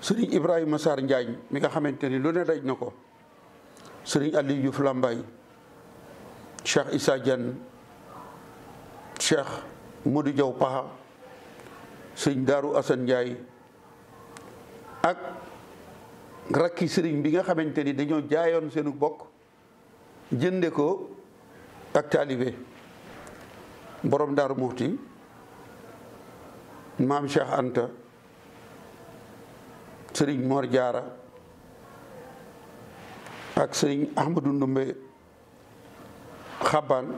sëriñ Ibrahima Sarr Njaañ mi nga xamante ni lu ne daj na ko sëriñ Aliou Diouf Lambaye Cheikh Issa Diagne Cheikh Modou Diaw Paxa sëriñ Daaru Assane Ndiaye ak rakki sëriñ bi nga xamante ni dañoo jaayoon seenu bokk jënde ko ak taalibe borom Daaru Muxti maam Cheikh Anta sëriñ Mor Jaara ak sëriñ Ahmadou Ndumbe Xabbaan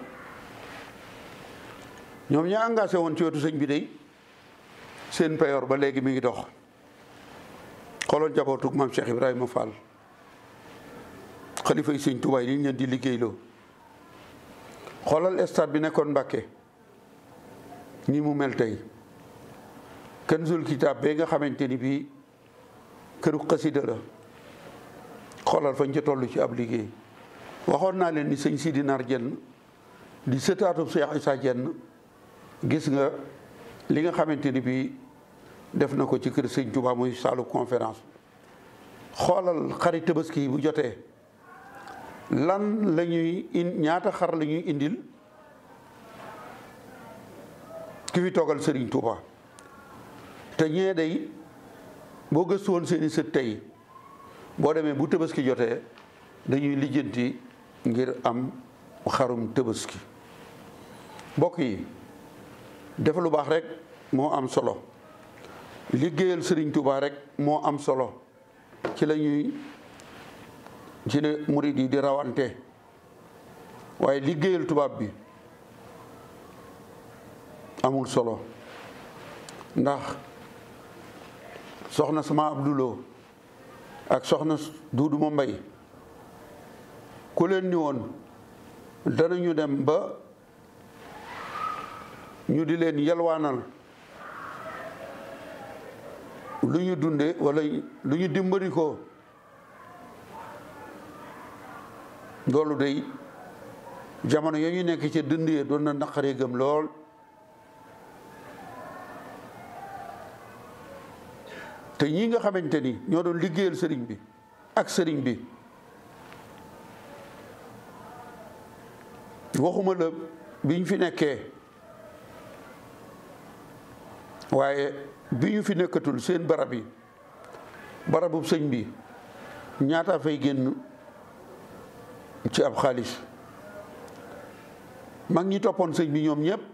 ñoom ñaa engagé woon ci wetu sëñ bi day seen payoor ba léegi mi ngi dox xooloon jabootug maam Cheikh Ibrahima Fall xalifa yi sëñ Tuubaa yi liñ leen di liggéeyloo xoolal stade bi nekkoon Mbàkke ni mu mel tey Kanzul Kitaab bee nga xamante ni bii këru xasida la xoolal fañ ca toll ci ab liggéey waxoon naa leen ni sëñ Sidi Nar Jenn di sëtaatub Cheikh Issa Jenn gis nga li nga xamante ni bii def na ko ci kër sëñ Tuubaa muy saalu conférence xoolal xarit tabaski yi bu jotee lan la ñuy in ñaata xar la ñuy indil ki fi toogal Serigne Touba te ñee day boo gëstu woon seeni sët tey boo demee bu tabaski jotee dañuy lijjanti ngir am xarum tabaski mbokk yi def lu baax rek moo am solo liggéeyal Serigne Touba rek moo am solo ci la ñuy ci la murid yi di rawante waaye liggéeyal tubaab bi amul solo ndax soxna sama Abdoulo ak soxna Duudu ma Mbay ku leen ni woon danañu dem ba ñu di leen yalwaanal lu ñu dunde wala lu ñu dimbali ko loolu day jamono yooyu nekk ci dënd yee doon na naqaree gëm lool te ñii nga xamante ni ñoo doon liggéeyal sëriñ bi ak sëriñ bi waxuma la bi ñu fi nekkee waaye bi ñu fi nekkatul seen barab yi barabub sëñ bi ñaata fay génn ci ab xaalis mag ñi toppoon sëñ bi ñoom ñëpp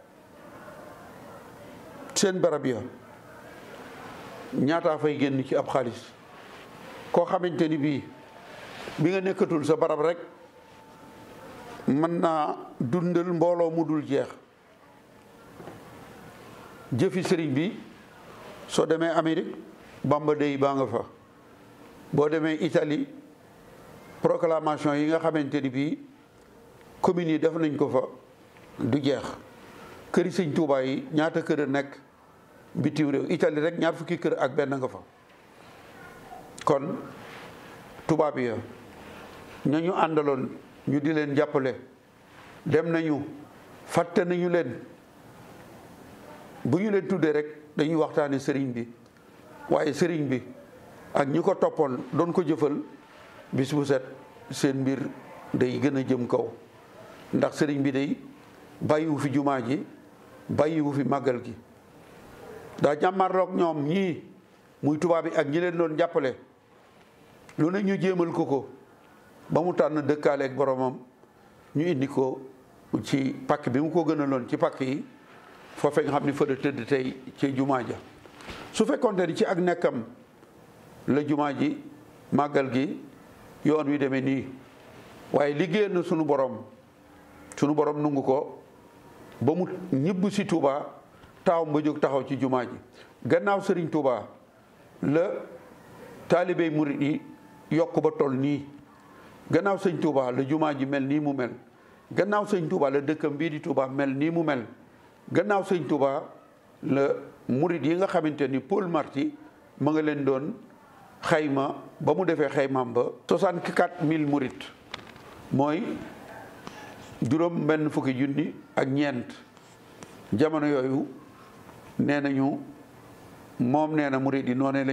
seen barab ya ñaataa fay génn ci ab xaalis koo xamante ni bii bi nga nekkatul sa barab rek mën naa dundal mbooloo mu dul jeex jëfi sëriñ bi soo demee Amérique Bamba Day baa nga fa boo demee Italie proclamation yi nga xamante ni bii communes yi def nañ ko fa du jeex këri sëñ Tuubaa yi ñaata kër a nekk bitim réew Italie rek ñaar fukki kër ak benn nga fa kon tubaab ya ña ñu àndaloon ñu di leen jàppale dem nañu fàtte nañu leen bu ñu leen tuddee rek dañuy waxtaane sëriñ bi waaye sëriñ bi ak ñi ko toppoon doon ko jëfal bis bu set seen mbir day gën a jëm kaw ndax sëriñ bi day bàyyiwu fi jumaa ji bàyyiwu fi màggal gi daa jàmmarloog ñoom ñii muy tubaab bi ak ñi leen doon jàppale lu ne ñu jéemal ko ko ba mu tànn dëkkaaleeg boromam ñu indi ko ci pàkk bi mu ko gënaloon ci pàkk yi foofee nga xam ni fa la tëdd tey ci jumaa ja su fekkoonte ni ci ak nekkam la jumaa ji màggal gi yoon wi demee nii waaye liggéeyal na sunu borom sunu borom nungu ko ba mu ñibb si Touba taawam ba jóg taxaw ci jumaa ji gannaaw sëriñ Touba la taalibey murit yi yokk ba toll nii gannaaw sëñ Touba la jumaa ji mel nii mu mel gannaaw sëñ Touba la dëkkam bii di Touba mel nii mu mel gannaaw sëñ Touba la murit yi nga xamante ni Paul Marty ma nga leen doon xayma ba mu defee xaymaam ba 64 000 murit mooy juróom benn fukki junni ak ñeent jamono yooyu nee nañu moom nee na murit yi noonee